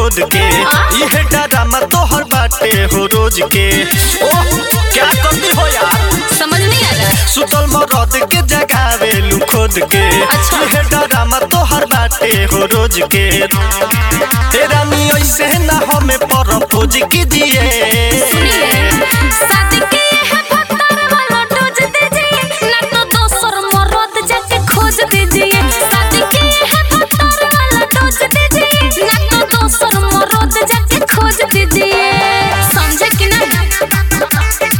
खोद के इहे डरामा तोहर बाटे हो रोज के ओह क्या करती हो यार समझ नहीं आ रहा सुतल मरद के जगावेलू खोद के अच्छा। इहे डरामा तोहर बाटे हो रोज के तेरा नी ऐसे ना हमें पर खोज कीजिए शादी के है भत्तर वाला डोज दीजिए ना तो दोसर मरद जाके खोज दीजिए शादी के है भत्तर वाला डोज दीजिए ना तो दोसर मरद जाके खोज दीजिए समझे कि नहीं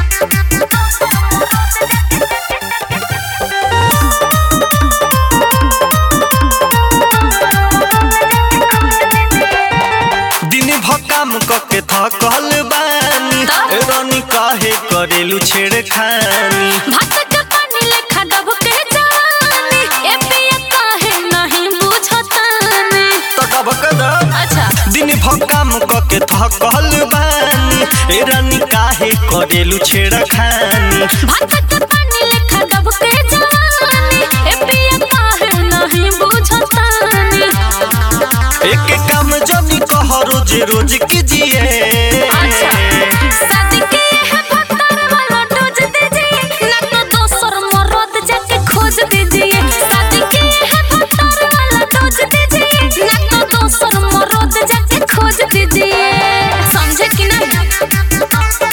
दिन भकाम कके थकल बानी रानी काहे करेलू छेड़खानी भात के पानी लेखा डब के जानी ए पिया काहे नहीं बुझतानी तो डबक दब अच्छा दिन भकाम कके थकल बानी ए रानी काहे करेलू छेड़खानी भात के पानी लेखा डब के जानी ए पिया काहे नहीं बुझतानी एक काम जनी कह रोज रोज कीजिए अच्छा शादी के है भत्तर वाला डोज दीजिए ना तो दोसर मरद जाके खोज दीजिए शादी के है भत्तर वाला डोज दीजिए ना तो दोसर मरद जाके खोज दीजिए समझे कि नहीं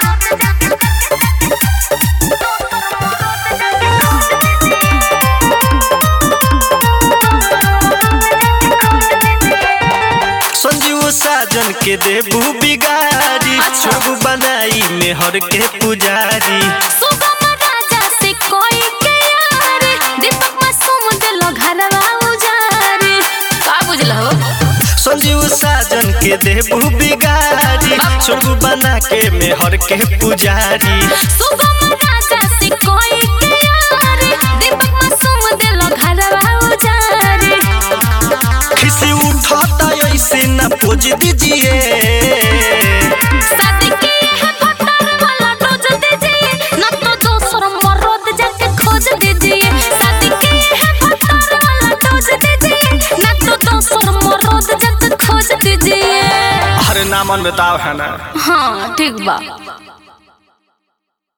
संजीव साजन के देबू बिगारी अच्छा। छोबू बनाई मेहर के पुजारी सुगम राजा से कोई के यार दीपक मासूम दिलो घरवा उजारी का बुझल हो संजीव साजन के देबू बिगारी छोबू बना के मेहर के पुजारी सुगम राजा से कोई के यार दीपक मासूम दिलो घरवा उजारी खिसी उठाता ऐसे ना पोज दीजिए शादी के है भत्तर वाला डोज दीजिए ना तो दोसर मरद जाके खोज दीजिए शादी के है भत्तर वाला डोज दीजिए ना तो दोसर मरद जाके खोज दीजिए अरे नामन बताओ है ना हाँ ठीक बा